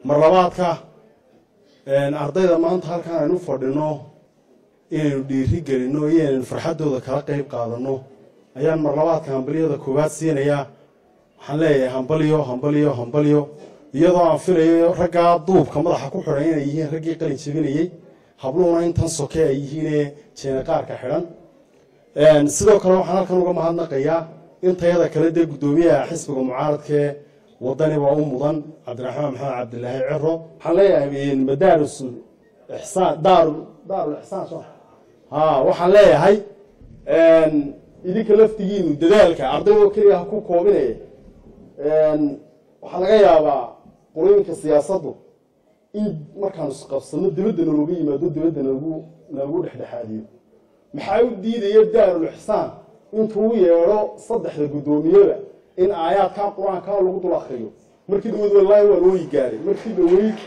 mar labaadka ardayda maanta halkaan aynu fadhino inaynu dhiiri gelinno iyo inaynu farxaddooda kala qeyb qaadanno ayaan mar labaadka hambalyada koowaad siinayaa waxaan leeyahay hambalyo hambalyo hambalyo iyadoo aan filayo raggaa duubka madaxa ku xidhan inay yihiin raggii qalin jebinayey habluhuna intan soke ay yihiinee jeenaqaarka xidhan sidoo kale waxaan halkan uga mahadnaqayaa intayada kale dee guddoomiyaha xisbiga mucaaradkee wadani baa u mudan cabdiraxmaan maxamed cabdilaahi ciro waxaan leeyahay madaaris ixsaan daar daarul ixsaan soo ha waxaan leeyahay idinka laftigiinu dadaalka ardaydoo keliya ha ku koobinaya waxaa laga yaabaa qolooyinka siyaasaddu in markaanu isqabsano dibadda nalooga yimaado dibadda nalagu nalagu dhexdhexaadiyo maxaa u diidaya daarul ixsaan intuu yeedho saddexda guddoomiyada in aayaadkaa qur-aankaa lagu dul akriyo markii dhaweyd wallaahi waa looyi gaaray markii dhaweyd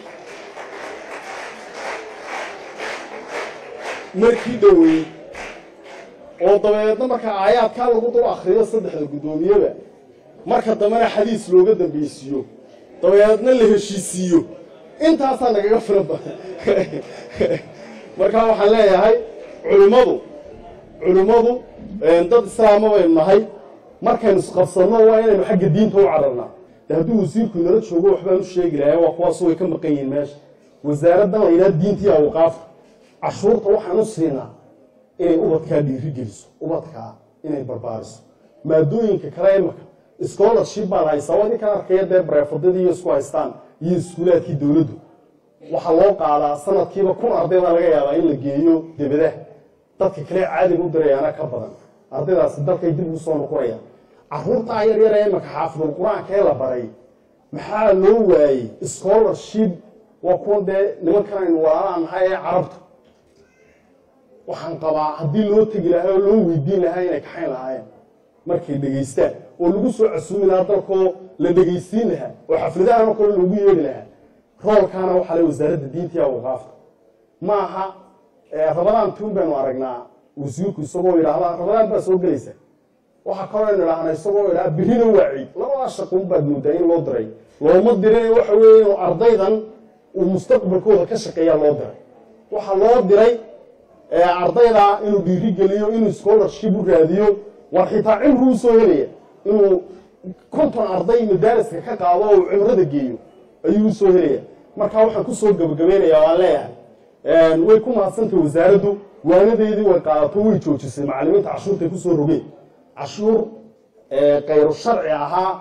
markii dhaweyd oo dabeedna marka aayaadkaa lagu dul akriyo saddexda guddoomiyada marka dambena xadiis looga dambeysiiyo dabeedna la heshiisiiyo intaasaa nagaga filan badan markaa waxaan leeyahay culimmadu culimmadu dad islaama baynu nahay markaynu isqabsanno waa inaynu xagga diinta u cararnaa de hadduu wasiirku inala joogo waxbaan u sheegi lahay waa kuwaasu way ka maqan yihiin meesha wasaaraddan la yidhaha diintii awqaafka cashuurta waxaan u siinaa inay ubadkaa dhiiri geliso ubadkaa inay barbaariso maadooyinka kale imaka scholarship baan haysaa waa idinkaan arkaya dee bareefadadii isku haystaan iyo iskuulaadkii dowladdu waxaa loo qaadaa sanadkiiba kun arday baa laga yaabaa in la geeyo debadaha dadka kale caadiga u dirayaana ka badan ardaydaasi dalkay dib ugu soo noqonayaan caruurtaa yaryar ee imaka xaafidul qur-aanka ee la baray maxaa loo waayey scholarship waa kuwan dee nimankan aynu walaalaan nahay ee carabta waxaan qabaa haddii loo tegi lahaa oo loo weydiin lahaa inay kaxayn lahaayeen markay dhegaystaan oo lagu soo casuumi lahaa dalkoo la dhegaysiin lahaa oo xafladahana kale loogu yeedhi lahaa roolkaana waxaa le wasaaradda diintii awqaafta ma aha rabadaan tuun baynu aragnaa wasiirku isagoo yidhaahda rabadaan baa soo gelaysa waxaa kaloo aynu idhaahna isagoo idhaha birina waa ciid labadaa shaqun baad moodaa in loo diray looma dirin waxa weeye inuu ardaydan uu mustaqbalkooda ka shaqeeyaa loo diray waxaa loo diray ardayda inuu dhiirigeliyo inuu scholarship u raadiyo war xitaa cimru usoo helaya inuu konton arday madaariska ka qaado oo uu cimrada geeyo ayuu usoo helaya markaa waxaan kusoo gabagabaynayaa waan leeyahay way ku mahadsantay wasaaraddu waanadeedii way qaadato way joojisay macalimiinta cashuurtay kusoo rogeen cashuur kayru sharci ahaa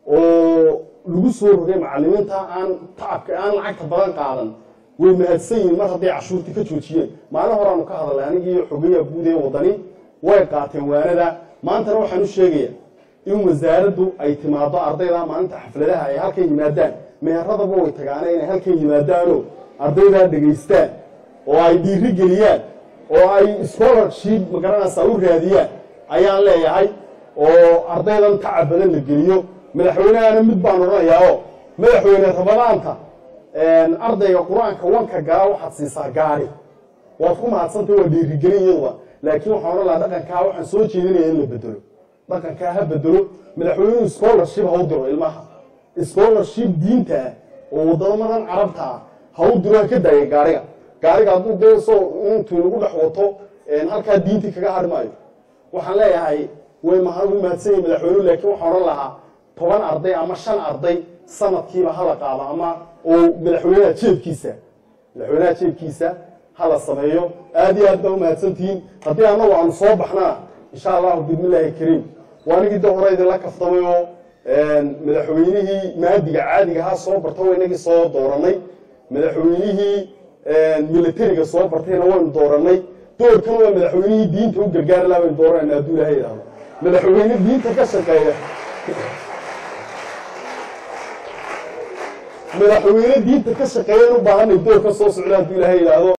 oo lagu soo rogay macalimiinta aan tacabka aan lacagta badan qaadan way mahadsan yihiin mar hadday cashuurtii ka joojiyeen maalin horaanu ka hadalnay anigii xogeya guud ee wadani way qaateen waanada maantana waxaan u sheegayaa in wasaaraddu ay timaado ardayda maalinta xafladaha ay halkan yimaadaan meheradaba way tagaane inay halkan yimaadaanoo ardaydaa dhegaystaan oo ay dhiiri geliyaan oo ay scholarship magaranaysaa u raadiyaan ayaan leeyahay oo ardaydan tacab badan la geliyo madaxweynehana mid baan odhanayaa oo madaxweyne rabadaanta ardayga qur-aanka wanka gala waxaad siisaa gaari waad ku mahadsantay waa dhiirigelin iyaduba laakiin waxaan odhan lahaa dhaqankaa waxaan soo jeedinaya in la bedelo dhaqankaa ha bedelo madaxweynuhu scholarship ha u diro ilmaha scholarship diinta ah oo wadamadan carabta ah ha u diro ha ka daaya gaariga gaariga hadduu dee soo intuu inagu dhex wato halkaa diintii kaga hari maayo waxaan leeyahay way u mahadsan yahi madaxweynuhu laakiin waxaan odhan lahaa toban arday ama shan arday sanadkiiba hala qaado ama oo madaxweynaha jeebkiisa madaxweynaha jeebkiisa hala sameeyo aad iyo aad baa u mahadsantihiin haddii annagu aanu soo baxnana insha allahu bismillaahi kariim waa anigii da hore idinla kaftamay oo madaxweynihii maadiga caadiga ahaa soo barta waa inagii soo dooranay madaxweynihii militariga soo bartayna waynu dooranay doorkan waa madaxweynihii diinta u gargaari laha baynu dooranayna hadduu ilaha yidhahdo madaxweyne diinta ka shaqeeya madaxweyne diinta ka shaqeeyan u baahanay doorka soo socda hadduu ilaha yidhaahdo